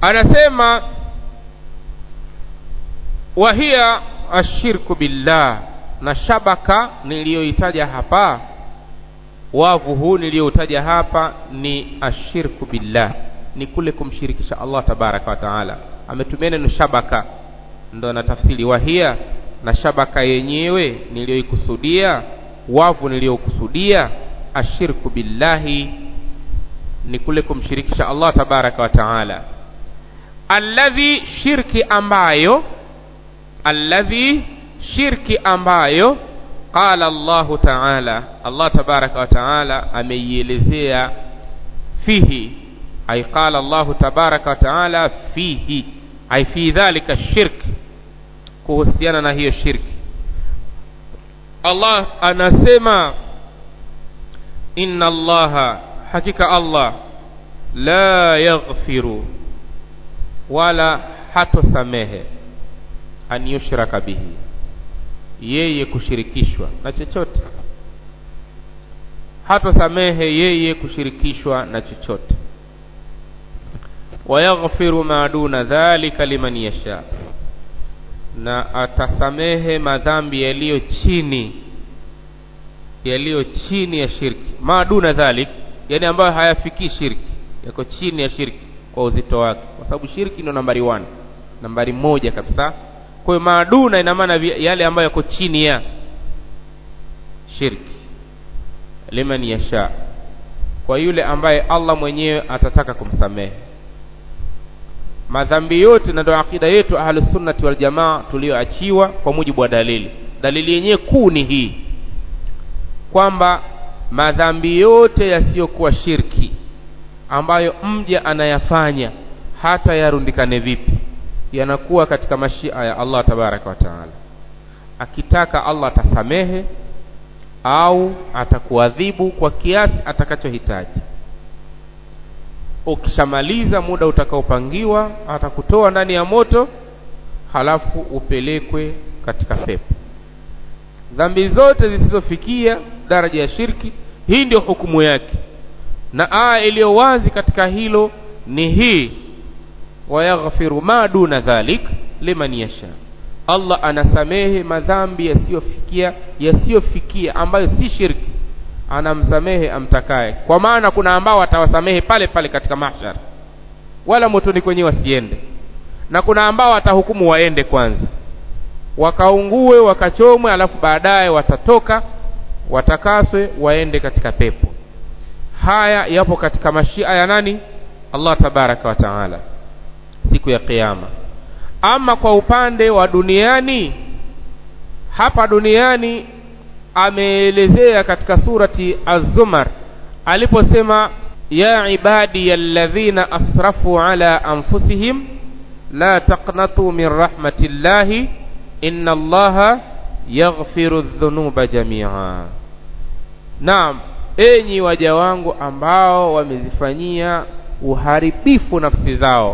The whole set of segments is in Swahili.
anasema wahiya ashirku billah na shabaka niliyoitaja hapa wavu huu niliyoutaja hapa ni ashirku billah ni kule kumshirikisha Allah tabaraka wa taala ametumia neno shabaka ndo anatafsiri wahia na shabaka yenyewe niliyoikusudia wavu niliyokusudia ashirku billahi ni kule kumshirikisha Allah tabaraka wa taala alladhi shirki ambayo alladhi shirki ambayo qala Allahu taala Allah tabaraka wa taala ameielezea fihi ay qala Allahu tabaraka wa taala fihi ay fi dhalika shirk kuhusiana na hiyo shirki Allah anasema inna Allaha hakika Allah la yaghfiru wala hatosamehe an yushraka bihi yeye kushirikishwa na chochote hatosamehe yeye kushirikishwa na chochote wayaghfiru ma duna dhalika liman yasha na atasamehe madhambi yaliyo chini yaliyo chini ya shirki ma duna dhalik yani ambayo hayafikii shirki yako chini ya shirki kwa uzito wake kwa sababu shirki ndio nambari 1 nambari moja kabisa kwa hiyo maaduna ina maana yale ambayo yako chini ya shirki liman yasha kwa yule ambaye Allah mwenyewe atataka kumsamehe madhambi yote na ndio akida yetu ahlus sunnati wal jamaa tulioachiwa kwa mujibu wa dalili dalili yenyewe kuu ni hii kwamba madhambi yote yasiyokuwa shirki ambayo mja anayafanya hata yarundikane vipi yanakuwa katika mashia ya Allah tabaraka wa taala akitaka Allah atasamehe au atakuadhibu kwa kiasi atakachohitaji ukishamaliza muda utakaopangiwa atakutoa ndani ya moto halafu upelekwe katika pepo dhambi zote zisizofikia daraja ya shirki hii ndio hukumu yake na aya iliyo wazi katika hilo ni hii wayaghfiru ma duna dhalik liman yasha Allah anasamehe madhambi yasiyofikia yasiyofikia ambayo si shirki anamsamehe amtakaye kwa maana kuna ambao atawasamehe pale pale katika mahshar wala motoni kwenyewe wasiende na kuna ambao atahukumu waende kwanza wakaungue wakachomwe alafu baadaye watatoka watakaswe waende katika pepo haya yapo katika mashia ya nani Allah tabaraka wa taala siku ya kiyama ama kwa upande wa duniani hapa duniani ameelezea katika surati az-zumar aliposema ya ibadi alladhina asrafu ala anfusihim la taqnatu min rahmatillahi inna allaha yaghfiru dhunuba jami'a naam enyi waja wangu ambao wamezifanyia uharibifu nafsi zao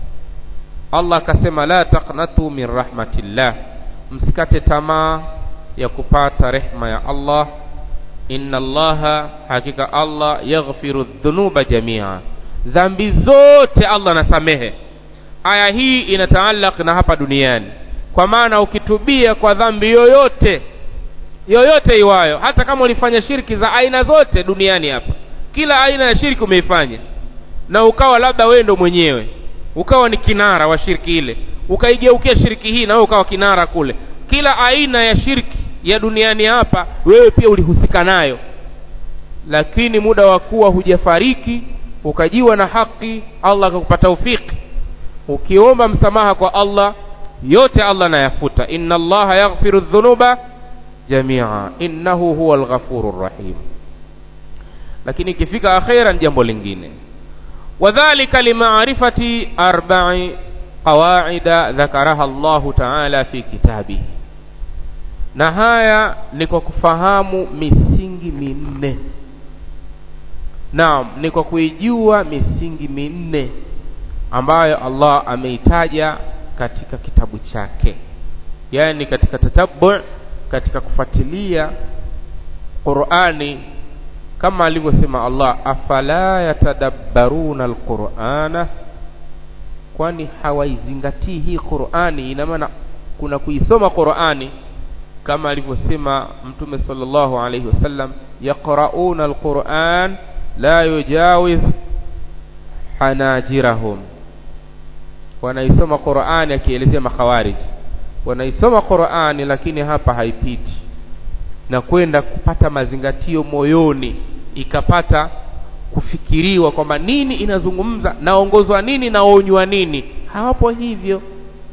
Allah akasema la taqnatu min rahmatillah msikate tamaa ya kupata rehma ya Allah inna allaha hakika Allah yaghfiru dhunuba jamia dhambi zote Allah anasamehe aya hii inataallaq na hapa duniani kwa maana ukitubia kwa dhambi yoyote yoyote iwayo hata kama ulifanya shirki za aina zote duniani hapa kila aina ya shirki umeifanya na ukawa labda wewe ndo mwenyewe ukawa ni kinara wa shirki ile ukaigeukia shirki hii na wewe ukawa kinara kule kila aina ya shirki ya duniani hapa wewe pia ulihusika nayo lakini muda wa kuwa hujafariki ukajiwa na haki Allah akakupa taufiki ukiomba msamaha kwa Allah yote Allah anayafuta inna Allah yaghfiru dhunuba jamia innahu huwa alghafurur rahim lakini ikifika akhira ni jambo lingine wadhālika limaarifati arba'i qawaida dhakaraha Allah ta'ala fi kitabihi na haya ni kwa kufahamu misingi minne naam ni kwa kuijua misingi minne ambayo Allah ameitaja katika kitabu chake yani katika tatabu katika kufuatilia Qur'ani kama alivyosema Allah afala yatadabbaruna alqur'ana kwani hawaizingatii hii qurani ina maana kuna kuisoma qurani kama alivyosema mtume sallallahu alaihi wasallam yaqrauna alquran la yujawiz hanajirahum wanaisoma qurani akielezea makhawariji wanaisoma qurani lakini hapa haipiti na kwenda kupata mazingatio moyoni ikapata kufikiriwa kwamba nini inazungumza naongozwa nini naonywa nini hawapo hivyo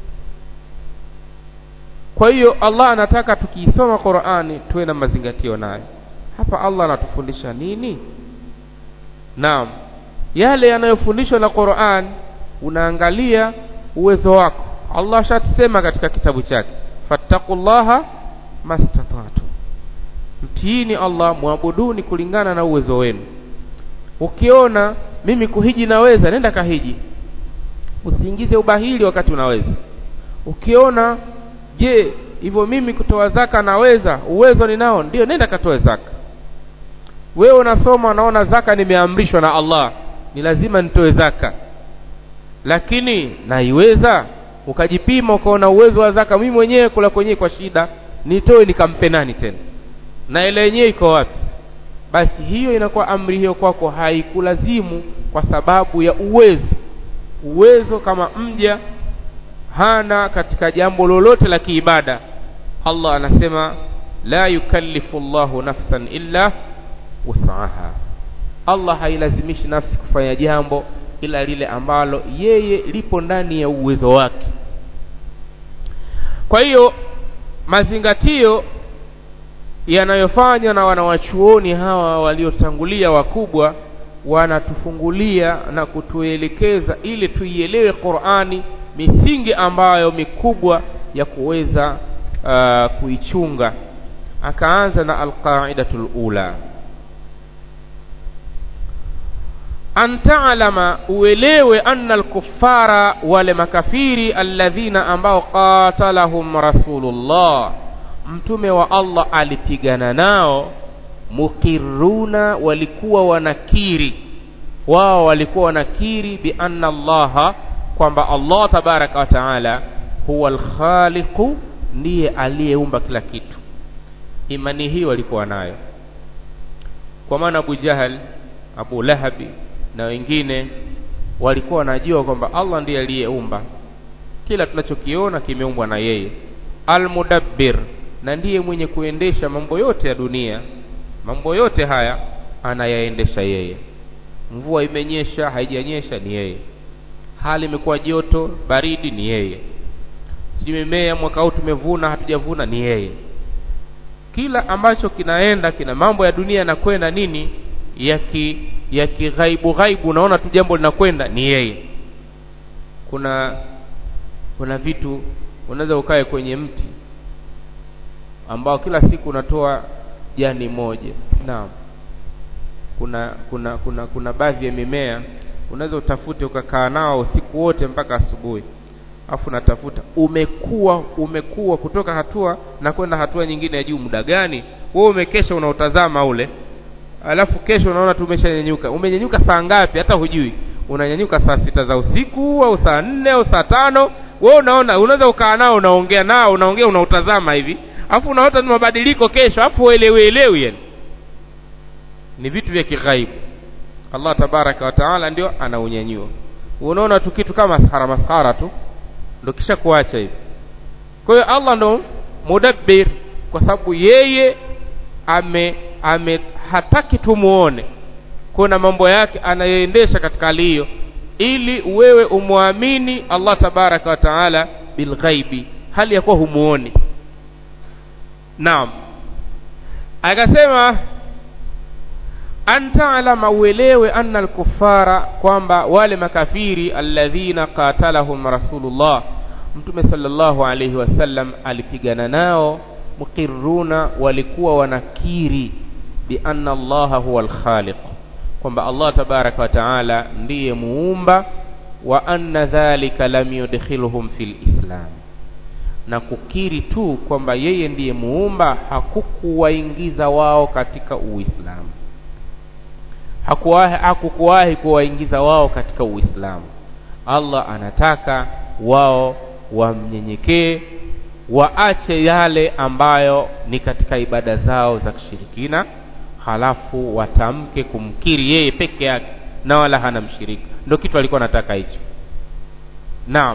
kwa hiyo Allah anataka tukiisoma Qur'ani tuwe na mazingatio nayo hapa Allah anatufundisha nini naam yale yanayofundishwa na Qur'an unaangalia uwezo wako Allah shatusema katika kitabu chake fattaqullaha mastata'tu mtiini Allah muabuduni kulingana na uwezo wenu ukiona mimi kuhiji naweza nenda kahiji usiingize ubahili wakati unaweza ukiona je hivyo mimi kutoa zaka naweza uwezo ninao ndio nenda katoe zaka wewe unasoma unaona zaka nimeamrishwa na Allah ni lazima nitoe zaka lakini naiweza ukajipima ukaona uwezo wa zaka mimi mwenyewe kula kwenyewe kwa shida nitoe nikampe nani tena na ile yenyewe iko wapi basi hiyo inakuwa amri hiyo kwako haikulazimu kwa sababu ya uwezo uwezo kama mja hana katika jambo lolote la kiibada Allah anasema la yukallifu Allahu nafsan illa wus'aha Allah hailazimishi nafsi kufanya jambo ila lile ambalo yeye lipo ndani ya uwezo wake kwa hiyo mazingatio yanayofanywa na wanawachuoni hawa waliotangulia wakubwa wanatufungulia na kutuelekeza ili tuielewe Qur'ani misingi ambayo mikubwa ya kuweza uh, kuichunga akaanza na alqaidatul ula an ta'lama uelewe anna alkuffara wale makafiri alladhina ambao qatalahum rasulullah mtume wa Allah alipigana nao mukiruna walikuwa wanakiri wao walikuwa wanakiri bi anna allaha kwamba Allah tabaraka wa taala huwa alkhaliqu ndiye aliyeumba kila kitu imani hii walikuwa nayo kwa maana Abu Jahal Abu Lahabi na wengine walikuwa wanajua kwamba Allah ndiye aliyeumba kila tunachokiona kimeumbwa na yeye almudabbir na ndiye mwenye kuendesha mambo yote ya dunia mambo yote haya anayaendesha yeye mvua imenyesha haijanyesha ni yeye hali imekuwa joto baridi ni yeye sijui mimea mwaka huu tumevuna hatujavuna ni yeye kila ambacho kinaenda kina mambo ya dunia yanakwenda nini yaki ya kighaibu ghaibu unaona tu jambo linakwenda ni yeye kuna kuna vitu unaweza ukae kwenye mti ambao kila siku unatoa jani moja naam kuna kuna kuna kuna baadhi ya mimea unaweza utafute ukakaa nao usiku wote mpaka asubuhi afu natafuta umekuwa umekuwa kutoka hatua na kwenda hatua nyingine ya juu muda gani wewe umekesha unautazama ule alafu kesho unaona tu umeshanyenyuka umenyenyuka saa ngapi hata hujui unanyanyuka saa sita za usiku au saa nne au saa tano wewe unaona unaweza ukaa nao unaongea nao unaongea unautazama hivi afu unaota ni mabadiliko kesho afu uelewi yani ni vitu vya kighaibu Allah tabaraka wa taala ndio anaunyanyua unaona tu kitu kama maskhara maskhara tu ndio kisha kuacha hivi kwa hiyo Allah ndo mudabbir kwa sababu yeye ame ame hataki tumuone kuna mambo yake anayoendesha katika hali hiyo ili wewe umwamini Allah tabaraka wa taala bilghaibi hali ya kuwa humuoni naam akasema an ta'lama uelewe anna al-kuffara kwamba wale makafiri alladhina qatalahum rasulullah mtume sallallahu alayhi wasallam alipigana nao muqirruna walikuwa wanakiri bi anna allaha huwa al-khaliq kwamba Allah tabaraka wa taala ndiye muumba wa anna dhalika lam yudkhiluhum fil islam na kukiri tu kwamba yeye ndiye muumba hakukuwaingiza wao katika uislamu hakuwahi hakukuwahi kuwaingiza wao katika uislamu Allah anataka wao wamnyenyekee waache yale ambayo ni katika ibada zao za kishirikina halafu watamke kumkiri yeye peke yake na wala hana mshirika ndio kitu alikuwa anataka hicho naam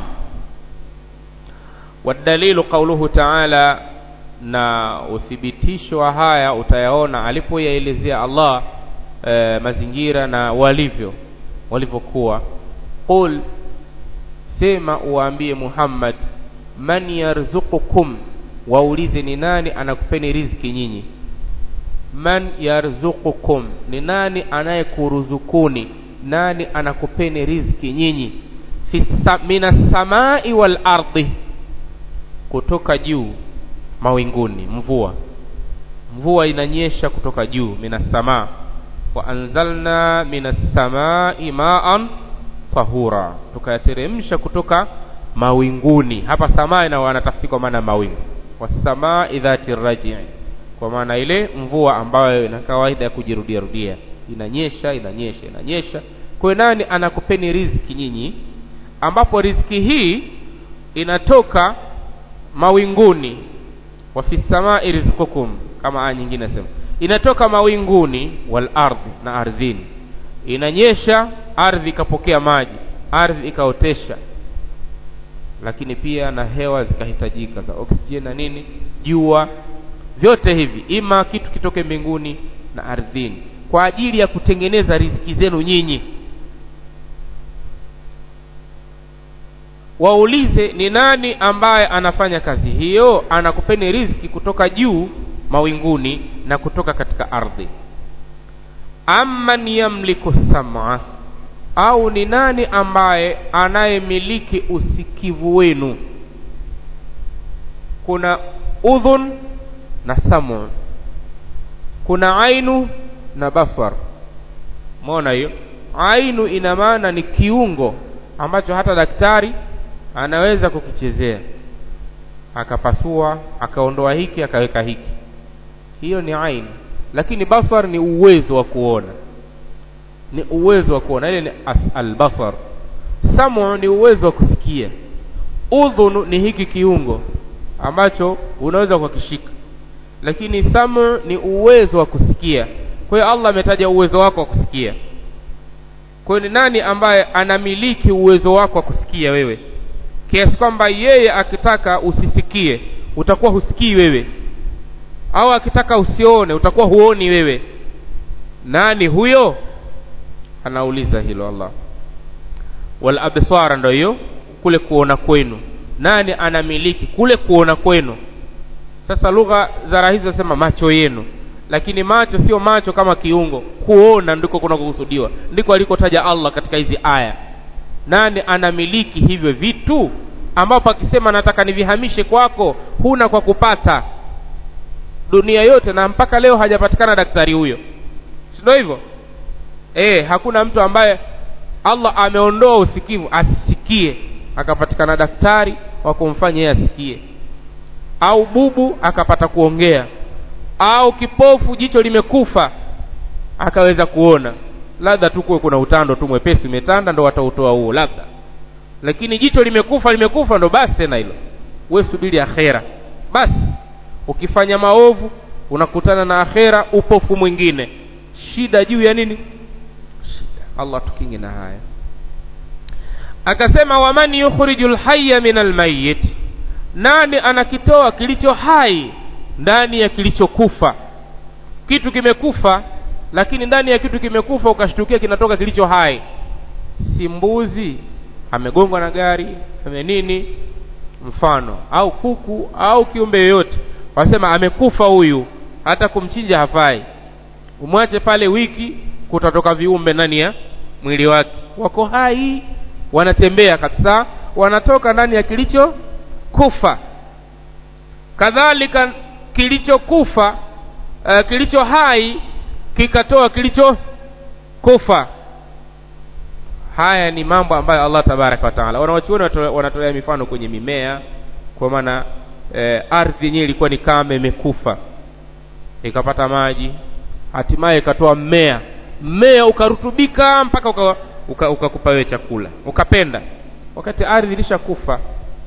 wadalilu qauluhu taala na uthibitisho wa haya utayaona alipoyaelezea Allah e, mazingira na walivyo walivyokuwa qul sema uwaambie Muhammad man yarzuqukum waulize ni nani anakupeni riziki nyinyi man yarzuqukum ni nani anayekuruzukuni nani anakupeni riziki nyinyi minas samai wal ardi kutoka juu mawinguni mvua mvua inanyesha kutoka juu minas samaa wa anzalna minas samai ma'an tahura tukayateremsha kutoka mawinguni hapa samaa ina wanatafsiri kwa maana mawingu wasamai dhati raji kwa maana ile mvua ambayo ina kawaida ya kujirudia rudia inanyesha inanyesha inanyesha kwa nani anakupeni riziki nyinyi ambapo riziki hii inatoka mawinguni wa fi samai rizqukum kama aya nyingine nasema inatoka mawinguni wal ardhi na ardhini inanyesha ardhi ikapokea maji ardhi ikaotesha lakini pia na hewa zikahitajika za oksijeni na nini jua vyote hivi ima kitu kitoke mbinguni na ardhini kwa ajili ya kutengeneza riziki zenu nyinyi waulize ni nani ambaye anafanya kazi hiyo anakupeni riziki kutoka juu mawinguni na kutoka katika ardhi amman yamliku sam'a au ni nani ambaye anayemiliki usikivu wenu kuna udhun na samu kuna ainu na baswar umeona hiyo ainu ina maana ni kiungo ambacho hata daktari anaweza kukichezea akapasua akaondoa hiki akaweka hiki hiyo ni ainu lakini basar ni uwezo wa kuona ni uwezo wa kuona ile ni albasar samu ni uwezo wa kusikia udhunu ni hiki kiungo ambacho unaweza kukishika lakini samu ni uwezo wa kusikia kwa hiyo Allah ametaja uwezo wako wa kusikia kwa hiyo ni nani ambaye anamiliki uwezo wako wa kusikia wewe kiasi kwamba yeye akitaka usisikie utakuwa husikii wewe au akitaka usione utakuwa huoni wewe nani huyo anauliza hilo Allah wal absara ndio hiyo kule kuona kwenu nani anamiliki kule kuona kwenu sasa lugha za rahizi wasema macho yenu lakini macho sio macho kama kiungo kuona ndiko kunakokusudiwa ndiko alikotaja Allah katika hizi aya nani anamiliki hivyo vitu ambapo akisema nataka nivihamishe kwako huna kwa kupata dunia yote na mpaka leo hajapatikana daktari huyo ndio hivyo eh hakuna mtu ambaye Allah ameondoa usikivu asisikie akapatikana daktari wa kumfanya yeye asikie au bubu akapata kuongea au kipofu jicho limekufa akaweza kuona labda tu kuwe kuna utando tu mwepesi umetanda ndo watautoa huo labda lakini jicho limekufa limekufa ndo basi tena hilo we subiri akhera basi ukifanya maovu unakutana na akhera upofu mwingine shida juu ya nini shida Allah tukinge na haya akasema waman yukhrijul hayya minal mayyit nani anakitoa kilicho hai ndani ya kilichokufa kitu kimekufa lakini ndani ya kitu kimekufa ukashtukia kinatoka kilicho hai si mbuzi amegongwa na gari ame nini mfano au kuku au kiumbe yoyote wasema amekufa huyu hata kumchinja hafai umwache pale wiki kutatoka viumbe ndani ya mwili wake wako hai wanatembea kabisa wanatoka ndani ya kilicho kufa kadhalika kilichokufa uh, kilicho hai kikatoa kilicho kufa haya ni mambo ambayo Allah tabaraka wa taala wanawachuoni wanatolea mifano kwenye mimea kwa maana eh, ardhi yenyewe ilikuwa ni kame imekufa ikapata maji hatimaye ikatoa mmea mmea ukarutubika mpaka ukakupa uka, uka wewe chakula ukapenda wakati ardhi ilishakufa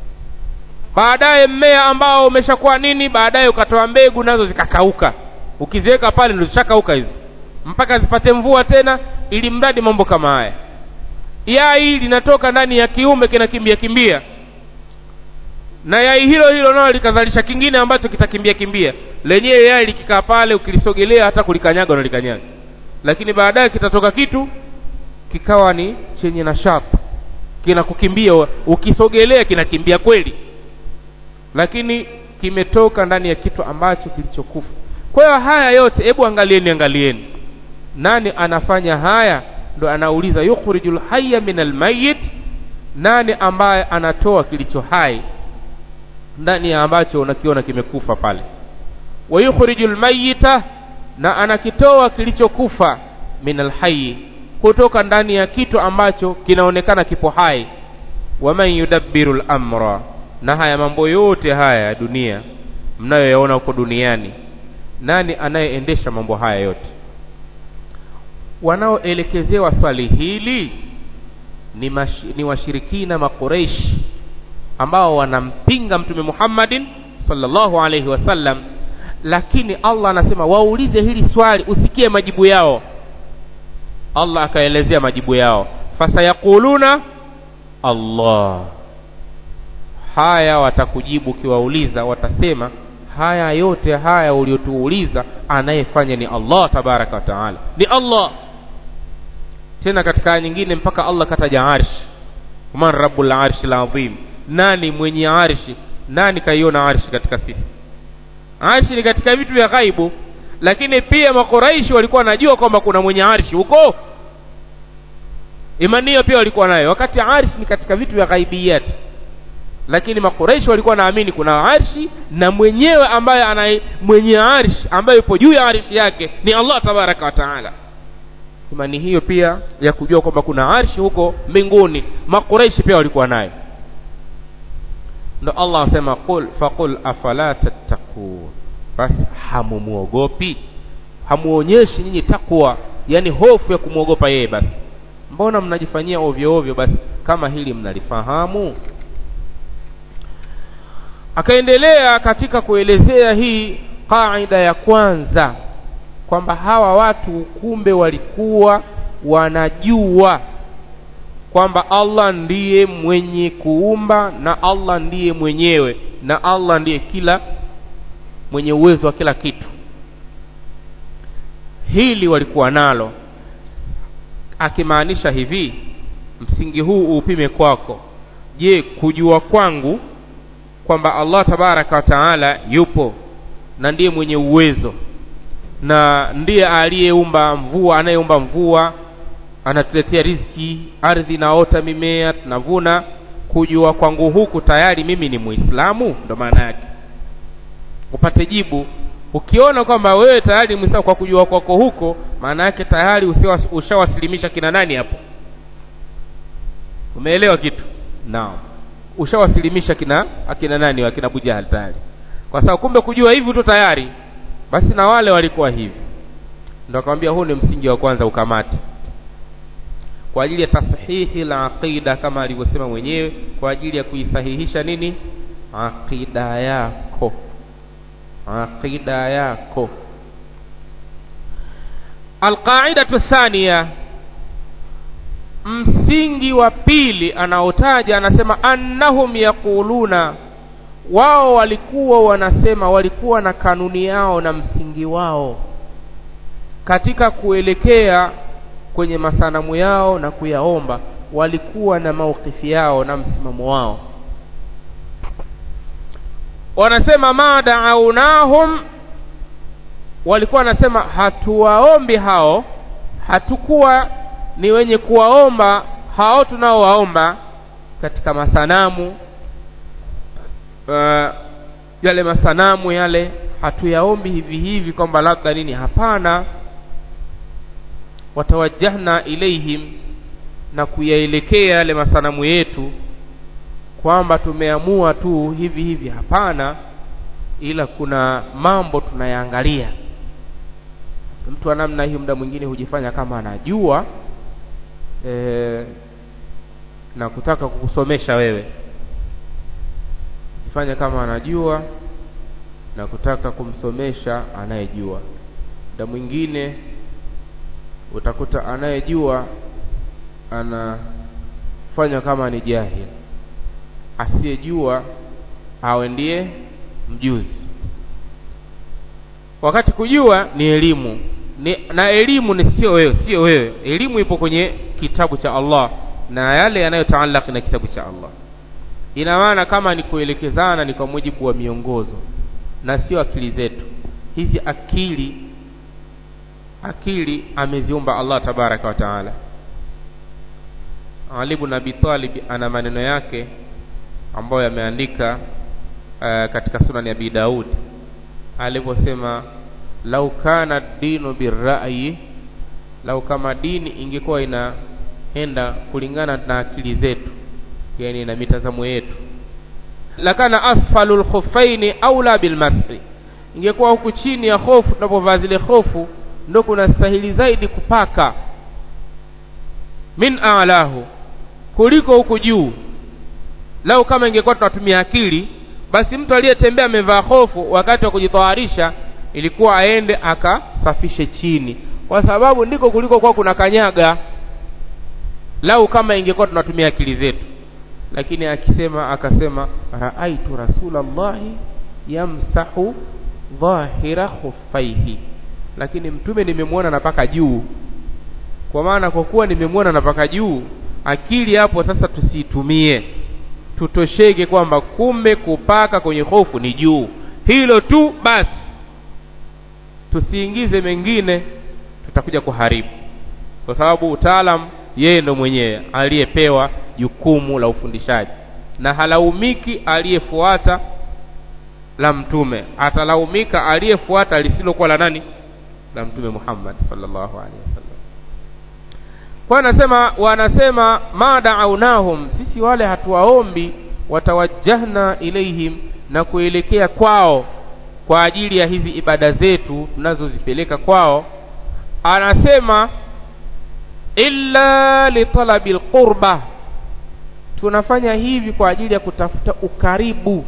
baadaye mmea ambao umeshakuwa nini baadaye ukatoa mbegu nazo zikakauka ukiziweka pale ndo zishakauka hizo mpaka zipate mvua tena ili mradi mambo kama haya yai linatoka ndani ya kiume kinakimbia kimbia na yai hilo hilo nalo likazalisha kingine ambacho kitakimbia kimbia lenyewe yai likikaa pale ukilisogelea hata kulikanyaga unalikanyaga lakini baadaye kitatoka kitu kikawa ni chenye nashati kinakukimbia ukisogelea kinakimbia kweli lakini kimetoka ndani ya kitu ambacho kilichokufa kwa hiyo haya yote hebu angalieni angalieni nani anafanya haya ndo anauliza yukhrijul hayya min almayyit nani ambaye anatoa kilicho hai ndani ya ambacho unakiona kimekufa pale wa yukhrijul mayyita na anakitoa kilichokufa min alhayy kutoka ndani ya kitu ambacho kinaonekana kipo hai waman yudabbiru al-amra na haya mambo yote haya ya dunia mnayoyaona huko duniani nani anayeendesha mambo haya yote wanaoelekezewa swali hili ni, mash, ni washirikina makureishi ambao wanampinga mtume Muhammadin sallallahu alaihi wasallam lakini Allah anasema waulize hili swali usikie majibu yao Allah akaelezea majibu yao fasayaquluna Allah haya watakujibu ukiwauliza watasema haya yote haya uliotuuliza anayefanya ni Allah tabaraka wa taala ni Allah tena katika aya nyingine mpaka Allah kataja arsh man rabbul arshi azim nani mwenye arshi nani kaiona arshi katika sisi arshi ni katika vitu vya ghaibu lakini pia makuraishi walikuwa wanajua kwamba kuna mwenye arshi huko imani hiyo pia walikuwa nayo wakati arshi ni katika vitu vya ghaibiyati lakini makuraishi walikuwa naamini kuna arshi na mwenyewe ambaye ana mwenye arshi ambaye yupo juu ya arshi yake ni Allah tabaraka wa taala imani hiyo pia ya kujua kwamba kuna arshi huko mbinguni makuraishi pia walikuwa nayo ndo Allah anasema qul faqul afala tattaqun basi hamumuogopi hamuonyeshi nyinyi takwa yani hofu ya kumwogopa yeye basi mbona mnajifanyia ovyo ovyo basi kama hili mnalifahamu akaendelea katika kuelezea hii kaida ya kwanza kwamba hawa watu kumbe walikuwa wanajua kwamba Allah ndiye mwenye kuumba na Allah ndiye mwenyewe na Allah ndiye kila mwenye uwezo wa kila kitu hili walikuwa nalo akimaanisha hivi msingi huu upime kwako je kujua kwangu kwamba Allah tabaraka wa taala yupo na ndiye mwenye uwezo na ndiye aliyeumba mvua anayeumba mvua anatuletea riziki ardhi inaota mimea tunavuna kujua kwangu huku tayari mimi ni muislamu ndo maana yake upate jibu ukiona kwamba wewe tayari ni muislamu kwa kujua kwako huko maana yake tayari ushawasilimisha kina nani hapo umeelewa kitu naam ushawasilimisha kina akina nani akina Abu Jahal tayari kwa sababu kumbe kujua hivi tu tayari basi na wale walikuwa hivi ndio akamwambia huu ni msingi wa kwanza ukamate kwa ajili ya tashihi la aqida kama alivyosema mwenyewe kwa ajili ya kuisahihisha nini aqida yako aqida yako alqaidatu thania msingi wa pili anaotaja anasema annahum yaquluna wao walikuwa wanasema walikuwa na kanuni yao na msingi wao katika kuelekea kwenye masanamu yao na kuyaomba walikuwa na maukifi yao na msimamo wao wanasema ma da'awnahum walikuwa wanasema hatuwaombi hao hatukuwa ni wenye kuwaomba hao tunaowaomba katika masanamu uh, yale masanamu yale hatuyaombi hivi hivi kwamba labda nini hapana watawajjahna ilaihim na kuyaelekea yale masanamu yetu kwamba tumeamua tu hivi hivi hapana ila kuna mambo tunayaangalia mtu wa namna hiyo muda mwingine hujifanya kama anajua e, na kutaka kukusomesha wewe jifanya kama anajua na kutaka kumsomesha anayejua muda mwingine utakuta anayejua anafanya kama ni jahil asiyejua awe ndiye mjuzi wakati kujua ni elimu ni, na elimu ni sio wewe sio wewe elimu ipo kwenye kitabu cha Allah na yale yanayotaalaki na kitabu cha Allah ina maana kama ni kuelekezana ni kwa mujibu wa miongozo na sio akili zetu hizi akili akili ameziumba Allah tabaraka wa taala Ali ibn Abi Talib ana maneno yake ambayo yameandika uh, katika sunan ya Abi Daud aliposema lau kana dinu birrayi lau kama dini ingekuwa inaenda kulingana na akili zetu yani na mitazamo yetu lakana asfalul khuffaini aula bilmashi ingekuwa huku chini ya hofu tunapovaa zile hofu ndo kuna stahili zaidi kupaka min alahu kuliko huku juu lau kama ingekuwa tunatumia akili basi mtu aliyetembea amevaa hofu wakati wa kujitawarisha ilikuwa aende akasafishe chini kwa sababu ndiko kuliko kwa kuna kanyaga lau kama ingekuwa tunatumia akili zetu lakini akisema akasema raaitu rasulallahi yamsahu dhahira khuffaihi lakini mtume nimemwona napaka juu kwa maana kwa kuwa nimemwona napaka juu akili hapo sasa tusiitumie tutosheke kwamba kumbe kupaka kwenye hofu ni juu hilo tu basi tusiingize mengine tutakuja kuharibu kwa sababu utaalam yeye ndo mwenyewe aliyepewa jukumu la ufundishaji na halaumiki aliyefuata la mtume atalaumika aliyefuata lisilokuwa la nani la mtume Muhammad sallallahu alaihi wasallam kwa anasema wanasema ma da'awnahum sisi wale hatuwaombi watawajjahna ilaihim na kuelekea kwao kwa ajili ya hizi ibada zetu tunazozipeleka kwao anasema illa litalabi alqurba tunafanya hivi kwa ajili ya kutafuta ukaribu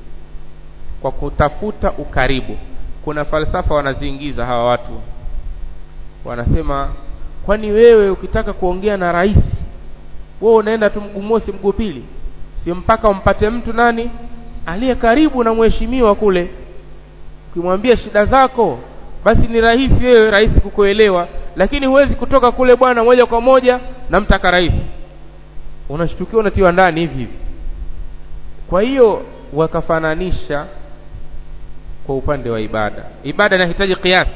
kwa kutafuta ukaribu kuna falsafa wanaziingiza hawa watu wanasema kwani wewe ukitaka kuongea na rais wewe unaenda tu mguu mosi mguu pili si mpaka umpate mtu nani aliye karibu na mheshimiwa kule ukimwambia shida zako basi ni rahisi wewe rais kukuelewa lakini huwezi kutoka kule bwana moja kwa moja na mtaka rais unashtukiwa unatiwa ndani hivi hivi kwa hiyo wakafananisha kwa upande wa ibada ibada inahitaji kiasi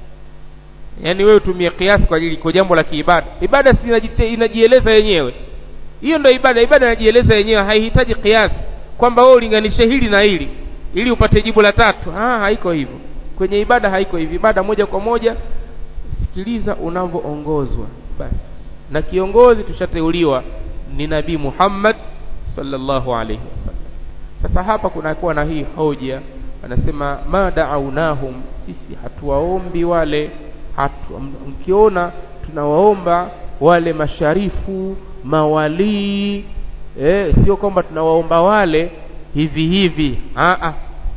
yaani wewe utumie kiasi kwa ajili kwa jambo la kiibada ibada si inajieleza yenyewe hiyo ndio ibada ibada inajieleza yenyewe haihitaji kiasi kwamba wewe ulinganishe hili na hili ili upate jibu la tatu ah haiko hivyo kwenye ibada haiko hivi ibada moja kwa moja sikiliza unavyoongozwa basi na kiongozi tushateuliwa ni nabii Muhammad sallallahu alaihi wasallam sasa hapa kunakuwa na hii hoja anasema ma da'awnahum sisi hatuwaombi wale hatu, mkiona tunawaomba wale masharifu mawalii eh, sio kwamba tunawaomba wale hivi hivi a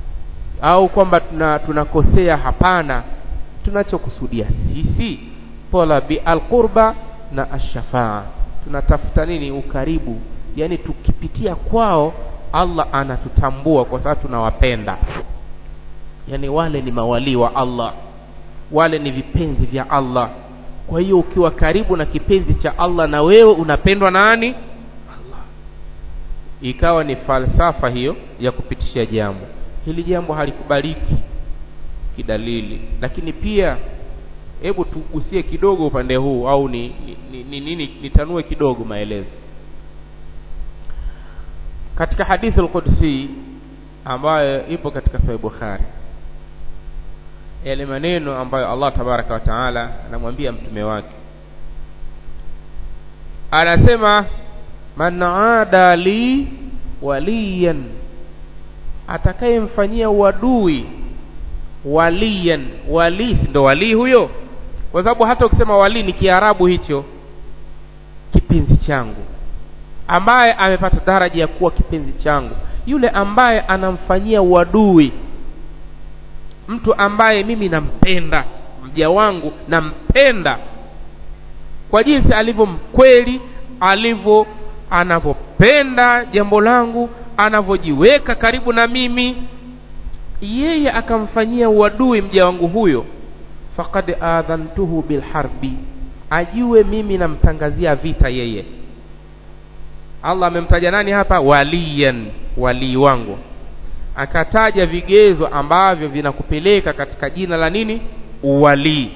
au kwamba tuna tunakosea hapana tunachokusudia sisi talabi alqurba na ashafaa tunatafuta nini ukaribu yani tukipitia kwao Allah anatutambua kwa sababu tunawapenda yani wale ni mawalii wa Allah wale ni vipenzi vya Allah kwa hiyo ukiwa karibu na kipenzi cha Allah na wewe unapendwa nani Allah ikawa ni falsafa hiyo ya kupitisha jambo hili jambo halikubaliki kidalili lakini pia hebu tugusie kidogo upande huu au ni ni, ni, ni, ni nitanue kidogo maelezo katika hadithi al-Qudsi ambayo ipo katika Sahih Bukhari yale maneno ambayo Allah tabaraka wa taala anamwambia mtume wake anasema man aada li waliyan atakayemfanyia uadui waliyan wali ndo wali huyo kwa sababu hata ukisema wali ni kiarabu hicho kipenzi changu ambaye amepata daraja ya kuwa kipenzi changu yule ambaye anamfanyia uadui mtu ambaye mimi nampenda mja wangu nampenda kwa jinsi alivyo mkweli alivyo anavyopenda jambo langu anavyojiweka karibu na mimi yeye akamfanyia uadui mja wangu huyo faqad adhantuhu bilharbi ajue mimi namtangazia vita yeye allah amemtaja nani hapa waliyan walii wangu akataja vigezo ambavyo vinakupeleka katika jina la nini uwalii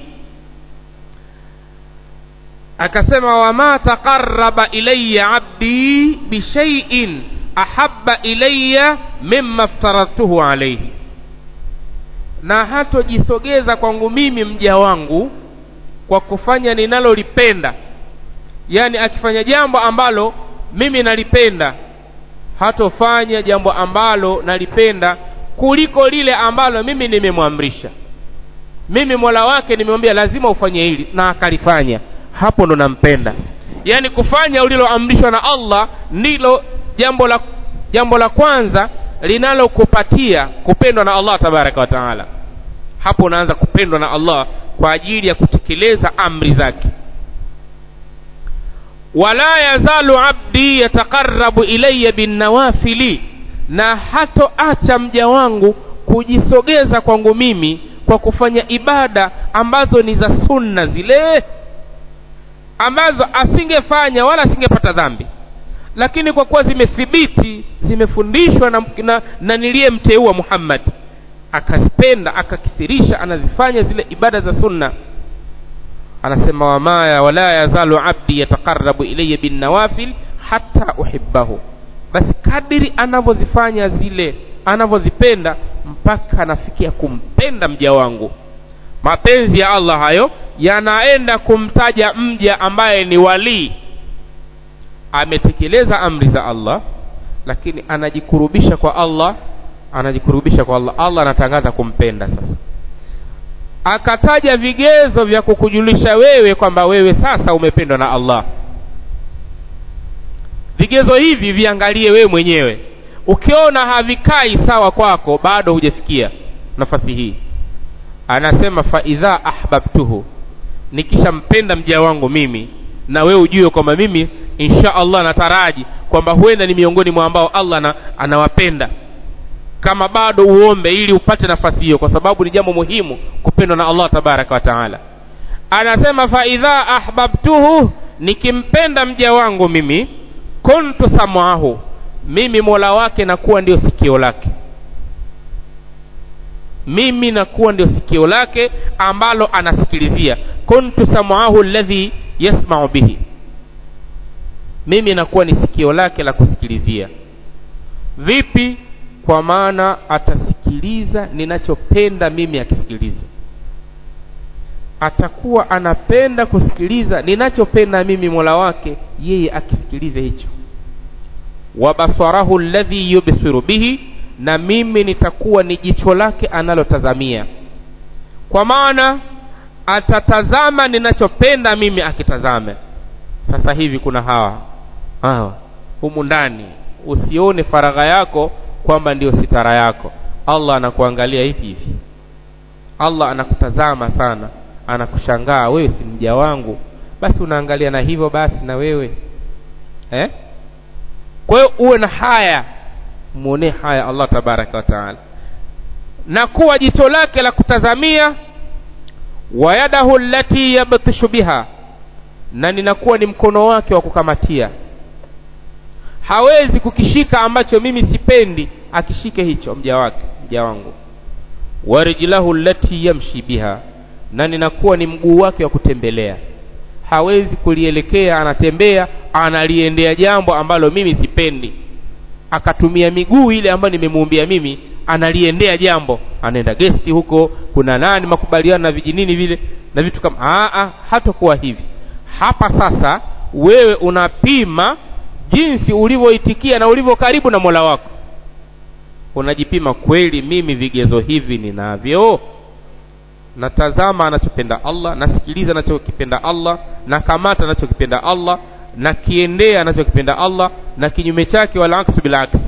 akasema wama taqarraba ilayya abdi bishaiin ahabba ilayya mimma aftaradtuhu alayhi na hatojisogeza kwangu mimi mja wangu kwa kufanya ninalolipenda yani akifanya jambo ambalo mimi nalipenda hatofanya jambo ambalo nalipenda kuliko lile ambalo mimi nimemwamrisha mimi mola wake nimemwambia lazima ufanye hili na akalifanya hapo ndo nampenda yaani kufanya uliloamrishwa na allah ndilo jambo la jambo la kwanza linalokupatia kupendwa na allah tabaraka wa taala hapo unaanza kupendwa na allah kwa ajili ya kutekeleza amri zake wala yazalu abdi yataqarabu ilayya binnawafili na hatoacha mja wangu kujisogeza kwangu mimi kwa kufanya ibada ambazo ni za sunna zile ambazo asingefanya wala asingepata dhambi lakini kwa kuwa zimethibiti zimefundishwa na, na, na niliyemteua muhammad akazipenda akakithirisha anazifanya zile ibada za sunna anasema wamaya wala yazalu abdi yataqarabu ilayya binnawafil hata uhibbahu basi kadiri anavyozifanya zile anavyozipenda mpaka anafikia kumpenda mja wangu mapenzi ya allah hayo yanaenda kumtaja mja ambaye ni walii ametekeleza amri za allah lakini anajikurubisha kwa allah anajikurubisha kwa allah allah anatangaza kumpenda sasa akataja vigezo vya kukujulisha wewe kwamba wewe sasa umependwa na allah vigezo hivi viangalie wewe mwenyewe ukiona havikai sawa kwako bado hujafikia nafasi hii anasema faidha ahbabtuhu nikishampenda mja wangu mimi na wewe ujue kwamba mimi insha allah nataraji kwamba huenda ni miongoni mwa ambao allah na, anawapenda kama bado uombe ili upate nafasi hiyo kwa sababu ni jambo muhimu kupendwa na allah tabaraka wa taala anasema faidha ahbabtuhu nikimpenda mja wangu mimi kuntu samahu mimi mola wake nakuwa ndio sikio lake mimi nakuwa ndio sikio lake ambalo anasikilizia kuntu samahu alladhi yasmau bihi mimi nakuwa ni sikio lake la kusikilizia vipi kwa maana atasikiliza ninachopenda mimi akisikiliza atakuwa anapenda kusikiliza ninachopenda mimi mola wake yeye akisikilize hicho wabasarahu alladhi yubsiru bihi na mimi nitakuwa ni jicho lake analotazamia kwa maana atatazama ninachopenda mimi akitazame sasa hivi kuna hawa hawa humu ndani usione faragha yako kwamba ndiyo sitara yako allah anakuangalia hivi hivi allah anakutazama sana anakushangaa wewe si mja wangu basi unaangalia na hivyo basi na wewe eh? kwa hiyo uwe na haya muonee haya allah tabaraka wa taala na kuwa jicho lake la kutazamia wa yadahu allati yabtishu biha na ninakuwa ni mkono wake wa kukamatia hawezi kukishika ambacho mimi sipendi akishike hicho mja wake mja wangu wa rijlahu allati yamshi biha na ninakuwa ni mguu wake wa kutembelea hawezi kulielekea anatembea analiendea jambo ambalo mimi sipendi akatumia miguu ile ambayo nimemuumbia mimi analiendea jambo anaenda gesti huko kuna nani makubaliano na vijinini vile na vitu kama aa hatakuwa hivi hapa sasa wewe unapima jinsi ulivyoitikia na ulivyo karibu na mola wako unajipima kweli mimi vigezo hivi ninavyo natazama anachopenda allah nasikiliza anachokipenda allah nakamata anachokipenda allah na kiendee anachokipenda Allah na kinyume chake wala aksu bil aks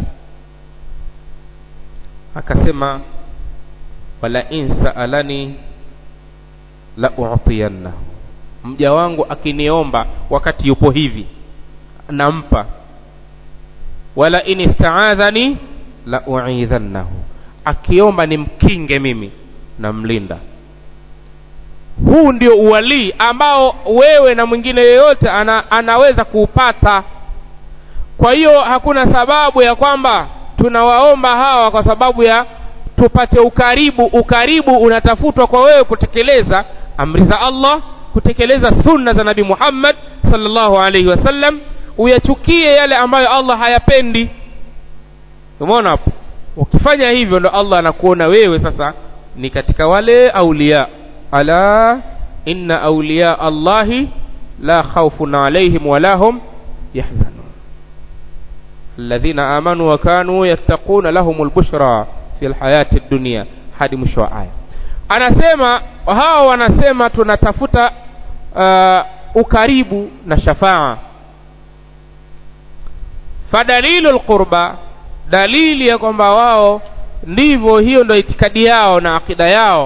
akasema wala in saalani la u'tiyannahu mja wangu akiniomba wakati yupo hivi nampa wala in istaadhani la u'idhannahu akiomba nimkinge mimi namlinda huu ndio uwalii ambao wewe na mwingine yeyote ana, anaweza kuupata kwa hiyo hakuna sababu ya kwamba tunawaomba hawa kwa sababu ya tupate ukaribu ukaribu unatafutwa kwa wewe kutekeleza amri za Allah kutekeleza sunna za nabi Muhammad sallallahu alaihi wasallam uyachukie yale ambayo Allah hayapendi umeona hapo ukifanya hivyo ndo Allah anakuona wewe sasa ni katika wale aulia ala inna awliya Allahi la khawfun alaihim wala hum yahzanun alladhina amanu wa kanu yattaquna lahumul bushra fil hayati dunya hadi mwisho wa aya anasema hao wanasema tunatafuta uh, ukaribu na shafaa fadalilu alqurba dalili ya kwamba wao ndivyo hiyo ndio itikadi yao na akida yao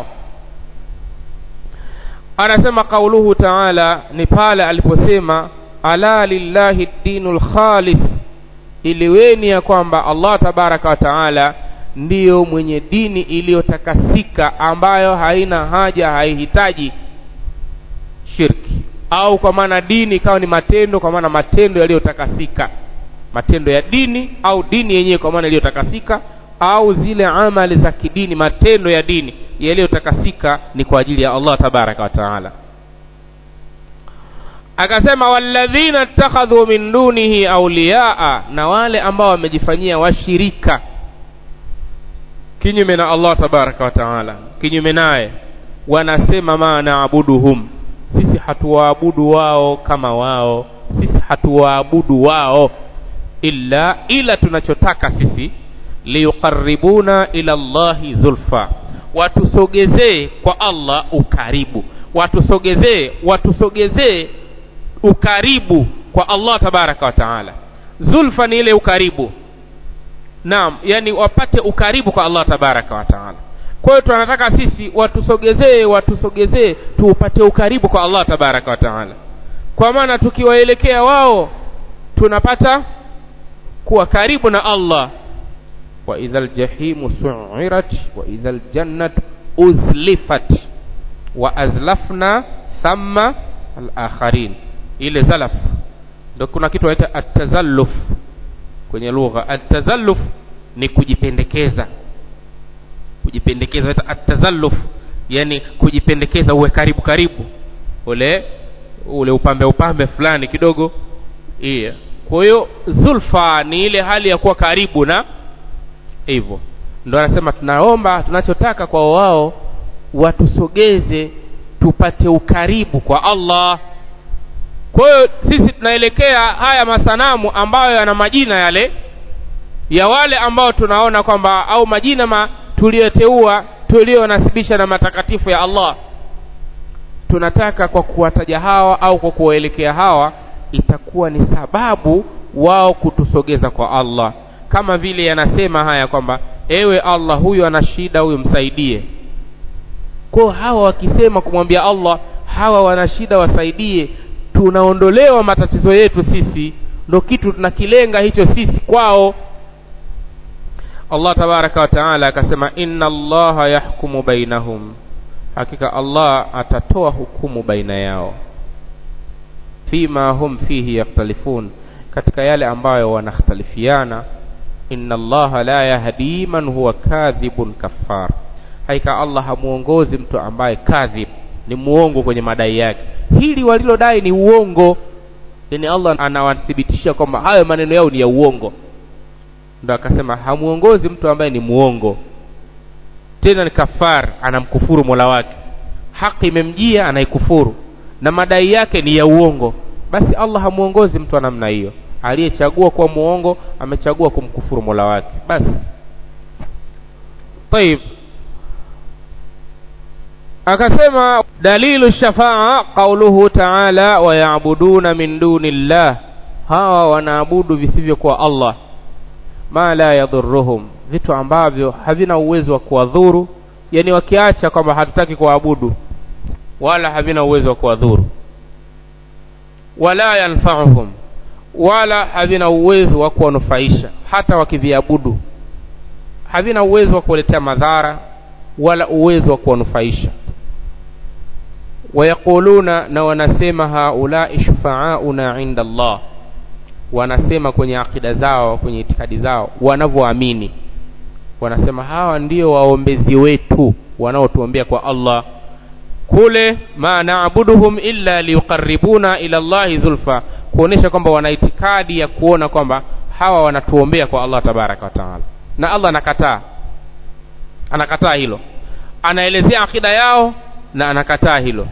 anasema kauluhu taala ni pale aliposema ala lillahi dinul khalis iliweni ya kwamba Allah tabaraka wa taala ndiyo mwenye dini iliyotakasika ambayo haina haja haihitaji shirki au kwa maana dini ikawa ni matendo kwa maana matendo yaliyotakasika matendo ya dini au dini yenyewe kwa maana iliyotakasika au zile amali za kidini matendo ya dini yaliyotakasika ni kwa ajili ya Allah tabaraka wa taala akasema walladhina ittakhadhu min dunihi awliyaa na wale ambao wamejifanyia washirika kinyume na Allah tabaraka wa taala kinyume naye wanasema ma naabuduhum sisi hatuwaabudu wao kama wao sisi hatuwaabudu wao illa ila tunachotaka sisi liyuqarribuna ila Allahi zulfa watusogezee kwa Allah ukaribu watusogezee watusogezee ukaribu kwa Allah tabaraka wa taala zulfa ni ile ukaribu naam yani wapate ukaribu kwa Allah tabaraka wa taala kwa hiyo tunataka sisi watusogezee watusogezee tuupate ukaribu kwa Allah tabaraka wa taala kwa maana tukiwaelekea wao tunapata kuwa karibu na Allah wa idhal jahimu su'irat wa idhal jannat uzlifat wa azlafna thamma al-akharin ile zalaf ndio kuna kitu wanaita at-tazalluf kwenye lugha at-tazalluf ni kujipendekeza kujipendekeza at-tazalluf yani kujipendekeza uwe karibu karibu ule ule upambe upambe fulani kidogo iya kwa hiyo zulfa ni ile hali ya kuwa karibu na hivyo ndo anasema tunaomba tunachotaka kwa wao watusogeze tupate ukaribu kwa Allah kwa hiyo sisi tunaelekea haya masanamu ambayo yana majina yale ya wale ambao tunaona kwamba au majina ma tuliyoteua tuliyonasibisha na matakatifu ya Allah tunataka kwa kuwataja hawa au kwa kuwaelekea hawa itakuwa ni sababu wao kutusogeza kwa Allah kama vile yanasema haya kwamba ewe Allah huyu ana shida huyu msaidie kwa hawa wakisema kumwambia Allah hawa wana shida wasaidie tunaondolewa matatizo yetu sisi ndo kitu tunakilenga hicho sisi kwao Allah tabaraka wa taala akasema inna allaha yahkumu bainahum hakika Allah atatoa hukumu baina yao fima hum fihi yaktalifun katika yale ambayo wanakhtalifiana inna allaha la yahdi man huwa kadhibun kaffar haika Allah hamuongozi mtu ambaye kadhib ni muongo kwenye madai yake hili walilodai ni uongo yani Allah anawathibitishia kwamba hayo maneno yao ni ya uongo ndo akasema hamuongozi mtu ambaye ni muongo tena ni kafar anamkufuru Mola wake haki imemjia anaikufuru na madai yake ni ya uongo basi Allah hamuongozi mtu wa namna hiyo aliyechagua kuwa muongo amechagua kumkufuru Mola wake basi طيب akasema dalilu shafaa qauluhu ta'ala wa ya'buduna min duni llah hawa wanaabudu visivyokuwa Allah ma la yadhurruhum vitu ambavyo havina uwezo wa kuwadhuru yani wakiacha kwamba hatutaki kuabudu wala havina uwezo wa kuwadhuru wala yanfa'uhum wala havina uwezo wa kuwanufaisha hata wakiviabudu havina uwezo wa kuwaletea madhara wala uwezo wa kuwanufaisha wayaquluna na wanasema haulai shufaauna inda Allah wanasema kwenye akida zao kwenye itikadi zao wanavyoamini wanasema hawa ndio waombezi wetu wanaotuombea kwa Allah kule ma naabuduhum illa liyuqarribuna ila Allahi zulfa kuonesha kwamba wana itikadi ya kuona kwamba hawa wanatuombea kwa Allah tabaraka wa taala na Allah anakataa anakataa hilo anaelezea akida yao na anakataa hilo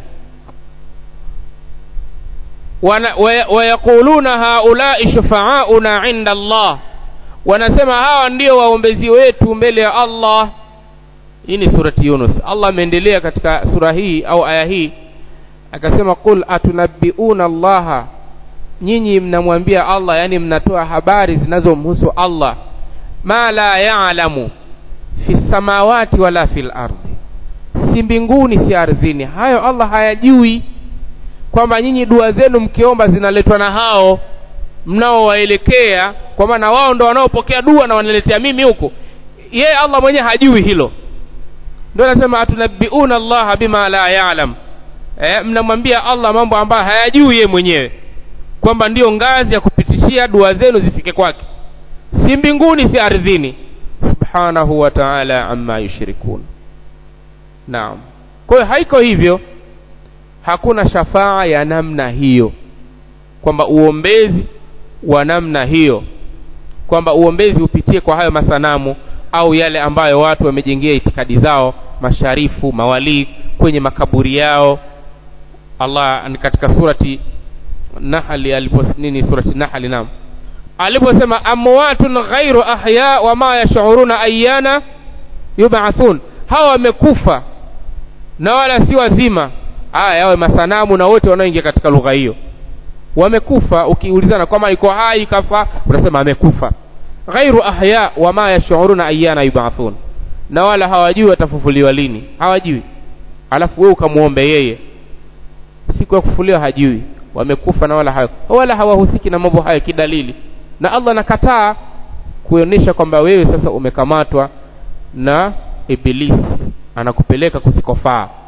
wayaquluna haulai shufaauna inda Allah wanasema hawa ndio waombezi wetu mbele ya Allah hii ni surati Yunus Allah ameendelea katika sura hii au aya hii akasema qul atunabbiuna Allah nyinyi mnamwambia Allah yani mnatoa habari zinazomhusu Allah ma la ya'lamu fi samawati wala fil ardi si mbinguni si ardhini hayo Allah hayajui kwamba nyinyi dua zenu mkiomba zinaletwa na hao mnaowaelekea kwa maana wao ndo wanaopokea dua na wanaletea mimi huko yeye Allah mwenyewe hajui hilo ndio anasema atunabbiuna Allah bima la ya'lam eh, mnamwambia Allah mambo ambayo hayajui yeye mwenyewe kwamba ndiyo ngazi ya kupitishia dua zenu zifike kwake si mbinguni si ardhini subhanahu wa ta'ala amma yushrikun naam kwa hiyo haiko hivyo hakuna shafaa ya namna hiyo kwamba uombezi wa namna hiyo kwamba uombezi upitie kwa hayo masanamu au yale ambayo watu wamejengea itikadi zao masharifu mawalii kwenye makaburi yao Allah katika surati Nahli alipo nini surati Nahli naam aliposema amwatun ghairu ahya wama yash'uruna ayyana yub'athun hawa wamekufa na wala si wazima haya yawe masanamu na wote wanaoingia katika lugha hiyo wamekufa ukiulizana kwamba iko hai kafa unasema amekufa ghairu ahya wama yash'uruna ayyana yub'athun na wala hawajui watafufuliwa lini hawajui alafu wewe ukamuombe yeye siku ya kufufuliwa hajui wamekufa na wala hayo wala hawahusiki na mambo hayo kidalili na Allah nakataa kuonyesha kwamba wewe sasa umekamatwa na ibilisi anakupeleka kusikofaa